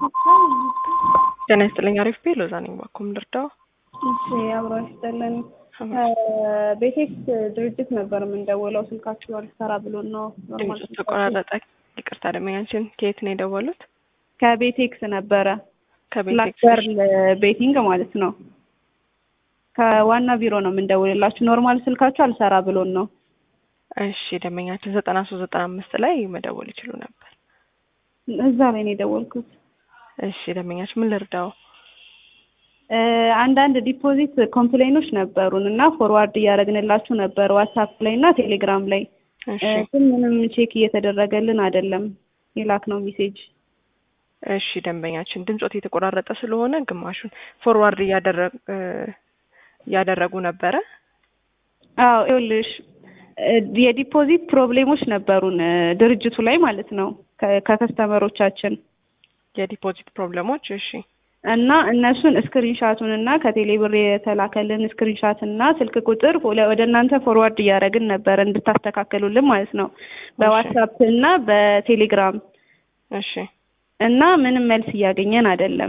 ጤና ይስጥልኝ። አሪፍ ቤ ሎዛ ነኝ። ባኩም ልርዳው። እሺ አብሮ ይስጥልን። ቤቴክስ ድርጅት ነበር የምንደውለው ስልካችሁ አልሰራ ብሎን ነው። ኖርማል ድምፁ ተቆራረጠ። ይቅርታ ደመኛችን ከየት ነው የደወሉት? ከቤቴክስ ነበረ ከቤቴክስ ብላክበርል ቤቲንግ ማለት ነው። ከዋና ቢሮ ነው የምንደውልላችሁ። ኖርማል ስልካችሁ አልሰራ ብሎን ነው። እሺ ደመኛችን ዘጠና ሶስት ዘጠና አምስት ላይ መደወል ይችሉ ነበር። እዛ ላይ ነው የደወልኩት። እሺ ደመኛችን ምን ልርዳው? አንዳንድ ዲፖዚት ኮምፕሌኖች ነበሩን እና ፎርዋርድ እያደረግንላችሁ ነበር ዋትሳፕ ላይ እና ቴሌግራም ላይ እሺ ግን ምንም ቼክ እየተደረገልን አይደለም የላክ ነው ሜሴጅ እሺ ደንበኛችን ድምጾት የተቆራረጠ ስለሆነ ግማሹን ፎርዋርድ እያደረግ እያደረጉ ነበረ። አዎ ይኸውልሽ የዲፖዚት ፕሮብሌሞች ነበሩን ድርጅቱ ላይ ማለት ነው ከ- ከከስተመሮቻችን የዲፖዚት ፕሮብለሞች እሺ እና እነሱን ስክሪንሻቱን እና ከቴሌብር የተላከልን ስክሪንሻት እና ስልክ ቁጥር ወለ- ወደ እናንተ ፎርዋርድ እያደረግን ነበር እንድታስተካከሉልን ማለት ነው በዋትሳፕ እና በቴሌግራም እሺ እና ምንም መልስ እያገኘን አይደለም።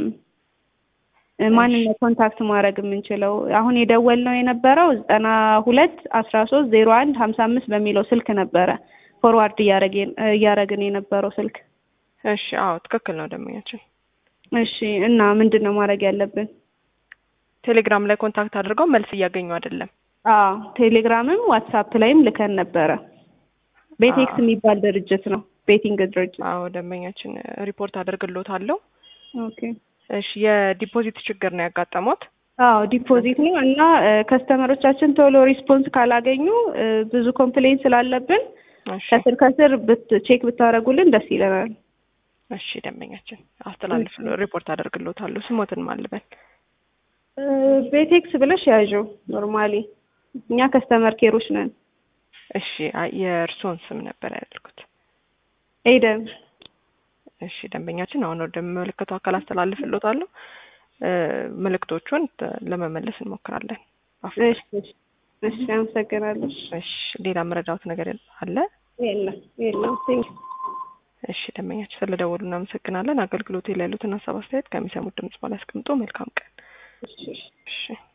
ማንን ነው ኮንታክት ማድረግ የምንችለው? አሁን የደወልነው የነበረው ዘጠና ሁለት አስራ ሶስት ዜሮ አንድ ሀምሳ አምስት በሚለው ስልክ ነበረ ፎርዋርድ እያደረግን እያደረግን የነበረው ስልክ። እሺ አዎ ትክክል ነው ደንበኛችን። እሺ እና ምንድን ነው ማድረግ ያለብን? ቴሌግራም ላይ ኮንታክት አድርገው መልስ እያገኙ አይደለም። አዎ ቴሌግራምም ዋትሳፕ ላይም ልከን ነበረ። ቤቴክስ አዎ። የሚባል ድርጅት ነው ቤቲንግ ድርጅት። አዎ ደንበኛችን ሪፖርት አደርግሎታለሁ። ኦኬ እሺ የዲፖዚት ችግር ነው ያጋጠሙት። አዎ ዲፖዚት ነው እና ከስተመሮቻችን ቶሎ ሪስፖንስ ካላገኙ እ፣ ብዙ ኮምፕሌን ስላለብን እሺ ከስር ከስር ብት ቼክ ብታደርጉልን ደስ ይለናል። እሺ ደንበኛችን አስተላልፍ ሪፖርት አደርግሎታለሁ። ስሞትን ማልበል እ፣ ቤቴክስ ብለሽ ያዥው ኖርማሊ እኛ ከስተመር ኬሮች ነን። እሺ አይ የእርስዎን ስም ነበር ያደርጉት። ኤደን እሺ ደንበኛችን አሁን ወደሚመለከተው አካል አስተላልፍሎታለሁ። እ፣ ምልክቶቹን ተ- ለመመለስ እንሞክራለን። አፍ- እሺ እሺ፣ እሺ አመሰግናለሁ። እሺ ሌላ መረዳት ነገር አለ? የለም የለም ቴንክ እሺ ደንበኛችን ስለደወሉ እናመሰግናለን። አገልግሎት ላይ ያሉትን ሀሳብ አስተያየት ከሚሰሙት ድምጽ በላይ አስቀምጦ መልካም ቀን። እሺ እሺ እሺ